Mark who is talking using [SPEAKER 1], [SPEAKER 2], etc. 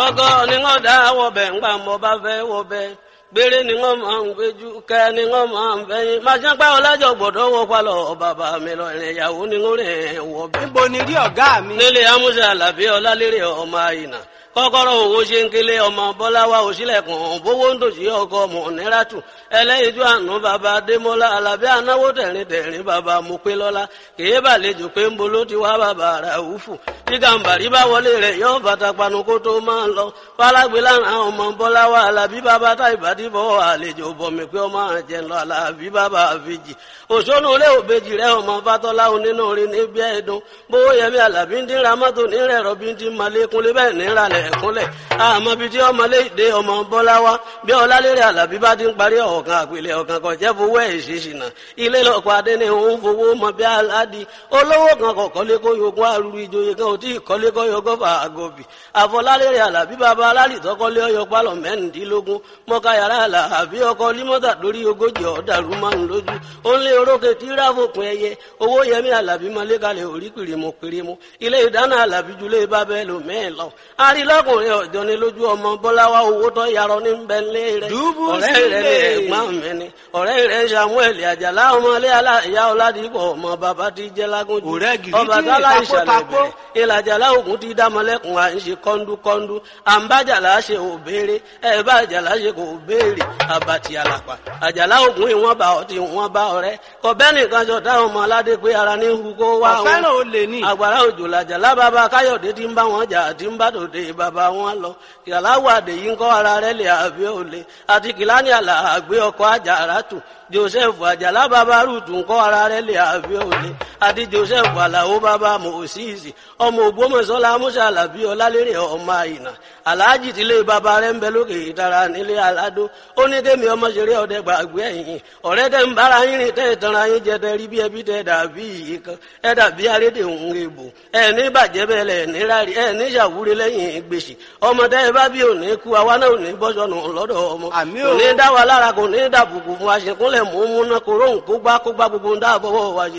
[SPEAKER 1] ọkọ ni wọn dá wọbẹ ńgbà mọ bá fẹ́ wọbẹ gbére ni wọn máa ń gbẹjú kẹ ni wọn máa ń fẹyìn máa ṣe pé ọlájọ gbọ́dọ̀ wọ palọ bàbá mi lọ ìrìn ìyàwó ni wọn rìn wọbẹ.
[SPEAKER 2] níbo ni rí ọ̀gá mi.
[SPEAKER 1] nílé amúṣe àlàbí ọlálérè ọmọ àyìnà kọ́kọ́rọ́ owó ṣe ń kélé ọmọ bọ́láwá òṣìlẹ̀kùn bówó ń dòṣì ọkọ mọ̀nẹ́ràtù ẹlẹ́yinjú àánú bàbá adémọ́lá alábí anáwó tẹ̀rín tẹ̀rín bàbá mopélọ́lá kèé bàlejò pé ń bolo ti wá bàbá ràúfù tí gàǹbàrí bá wọlé rẹ̀ yóò bàtà panu kó tó máa ń lọ fálágbé lánàá ọmọ bọ́láwá alábí bàbá tá ìbàdí bọ́ àlejò bọ̀mí pé ọmọ àjẹ́ lọ alábí bàbá àfijì òṣónú ilé òbejì rẹ̀ ọmọ fatọ́lá onínú rí níbi ẹ̀dùn bówó yẹmí alábí ń dín ramọ́tò nírẹ̀ rọ̀bí ń dín malékúnlé bẹ́ẹ̀ níralẹ̀ ẹ̀kúnlẹ̀ àmọ́ bíi tí ọmọ léde ọmọ bọ́lá wa bí ọlálérè alábí bá ti ń parí ọ̀kan àpilẹ̀ ọ̀kan kan jẹ́ fowó ẹ̀ ṣèṣìnà ilé lọ́kọ̀ adé ni òun fowó mọ bí aládi olówó kan kọ̀ kọ́lé kó yogún arúgbó ìjòyè kan ò tí ì kọ́lé kó yogún fà àgọ́bì àfọlálérè alábí bàbá alálìtọ́ kọ́lé ọyọ pálọ̀ mẹ́rìndínlógún mọ́ká yàrá alábí ọkọ límọ́tà lórí ogójì ọ̀dàrú márùn lójú ó ń lé orókè tí ráfòpin ẹyẹ owó yẹmí alábí mọ́lẹ́kalẹ̀ orí pìrìmù pìrìmù ilé ìdáná alábí julẹ̀ bábẹ́ lò mẹ́ẹ̀ lọ arílọ́kùnrin ọ̀jọ́ ni lójú ọmọ bọ́láwá owó tó yarọ ní bẹ́ńlé rẹ̀
[SPEAKER 2] Dùbú
[SPEAKER 1] ọ̀rẹ́ rẹ̀ ní
[SPEAKER 2] sílẹ̀.
[SPEAKER 1] ẹ̀gbọ́n mi ni ọ̀rẹ́ rẹ̀ samuel àjàlá ọmọlé aláìyá ọ̀làdìpọ̀ ọmọ bàbá ti jẹ́ lágúnjù
[SPEAKER 2] Ọ̀rẹ́ gidi
[SPEAKER 1] ọba
[SPEAKER 2] tí
[SPEAKER 1] tálá
[SPEAKER 2] ìtàkó
[SPEAKER 1] ìṣàlẹ̀
[SPEAKER 2] takó.
[SPEAKER 1] bẹ̀rẹ̀ ìlàjàlá ògùn ti dámọ́lẹ́kùn à ń ṣe kọ́ńdúkọ́ńdú àǹbájàlá ṣe ò béèrè ẹ̀ bá àjàlá ṣe kò béèrè àbàtì àlàpà àjàlá ògùn ìwọ̀n bá ọtí ìwọ̀n bá ọ̀rẹ́ kọ̀bẹ́ nìkan jọ táwọn ọmọ aládé pé ara ní hu kó wá wọn
[SPEAKER 2] ọ̀fẹ́ràn olè ní.
[SPEAKER 1] àgbàrá òjò làjàlá bàbá káyọ̀dé tí ń bá wọn jà tí ń bá tòde bàbá wọn lọ kìláwàdé yìí ń kọ́ ara rẹ̀ lè àbí òle àti kìláni àlà àgbé ọkọ̀ àjàrà tù joseph àjàlá bàbá rúùtù ń kọ́ ara rẹ̀ lè àbí òle àti joseph àlàó bàbá mòsíìsì ọmọ ògbómọ̀ṣọ́lá musa alábí ọlálérè ọmọ àyìnà aláàjì tílé bàbá rẹ̀ ń bẹ lókè ìtara nílé aládó ó ní kémi ọmọ ṣeré ọdẹ gbàgbé ẹ̀yìn ọ̀rẹ́ tẹ́ ń bára yín rìn tẹ́ ìtanra yín jẹ tẹ́ rí bí ẹbí tẹ́ dàbí yìí kan ẹ dàbí arédè òun èbò ẹ ní bàjẹ́ bẹ́ẹ̀ lẹ̀ ní rárí ẹ ní ṣàwúrí lẹ́yìn gbèsè ọmọ tẹ́ ẹ bá bí òní kú àwa náà ò ní bọ́sọ̀nù lọ́dọ̀ ọmọ
[SPEAKER 2] Àmín
[SPEAKER 1] kò
[SPEAKER 2] o.
[SPEAKER 1] ní dá wa lára kò ní dàbùkù fún aṣèkúnlẹ̀ mú múná kóró nkógbá kógbá gbogbo ń dáàbọ̀wọ̀ wa ṣe